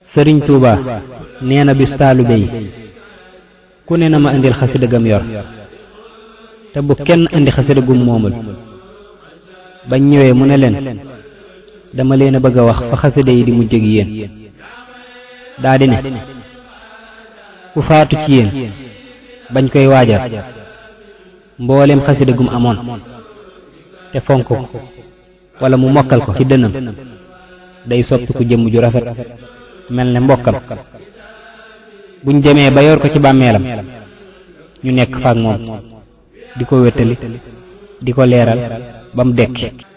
sëriñ tuuba nee na bis taalibe yi ku ne na ma indil xasida gam yor te bu kenn indi xasida gum moomul bañ ñëwee mu ne leen dama leen a bëgg a wax fa xasida yi di mujj ak yéen daa di ne ku faatu ci yéen bañ koy waajal mboolem xasida gum amoon te fonk ko wala mu mokkal ko ci dënam day soppi ku jëmm ju rafet mel ne mbokkam buñ demee ba yor ko ci bàmmeelam ñu nekk faak moom di ko wéttali di ko leeral ba mu dekki